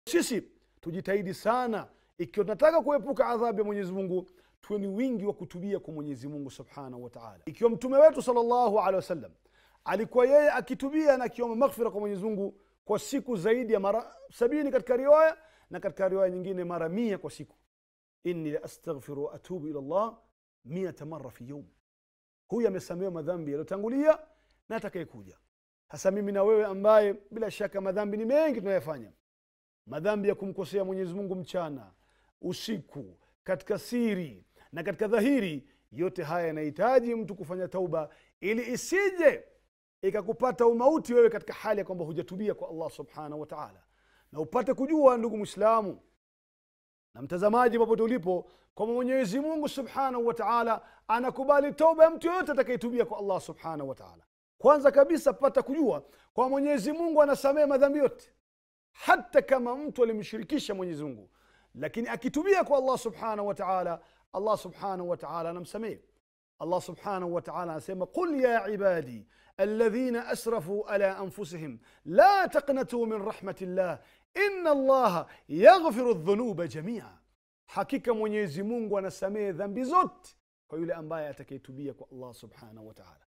sisi tujitahidi sana ikiwa tunataka kuepuka adhabu ya mwenyezi mungu tuwe ni wingi wa kutubia kwa mwenyezi mungu subhanahu wataala ikiwa mtume wetu salllahu alehi wasallam alikuwa yeye akitubia na akiomba maghfira kwa mwenyezi mungu kwa siku zaidi ya mara sabini katika riwaya na katika riwaya nyingine mara mia kwa siku inni la astaghfiru wa atubu ila llah miata mara fi yaum huyu amesamehewa madhambi yaliyotangulia na atakayekuja hasa mimi na wewe ambaye bila shaka madhambi ni mengi tunayofanya madhambi ya kumkosea mwenyezi mungu mchana usiku katika siri na katika dhahiri yote haya yanahitaji mtu kufanya tauba ili isije ikakupata umauti wewe katika hali ya kwamba hujatubia kwa allah subhanahu wa taala na upate kujua ndugu mwislamu na mtazamaji popote ulipo kwamba mwenyezi mungu subhanahu wa taala anakubali toba ya mtu yoyote atakayetubia kwa allah subhanahu wa taala kwanza kabisa pata kujua kwa mwenyezi mungu anasamehe madhambi yote hata kama mtu alimshirikisha mwenyezi mungu lakini akitubia kwa allah subhanahu wa taala allah subhanahu wa taala anamsamehe allah subhanahu wa taala anasema qul ya ibadi alladhina asrafu ala anfusihim la taqnatuu min rahmati llah ina allaha yaghfiru dhunuba jamia hakika mwenyezi mungu anasamehe dhambi zote kwa yule ambaye atakayetubia kwa allah subhanahu wa taala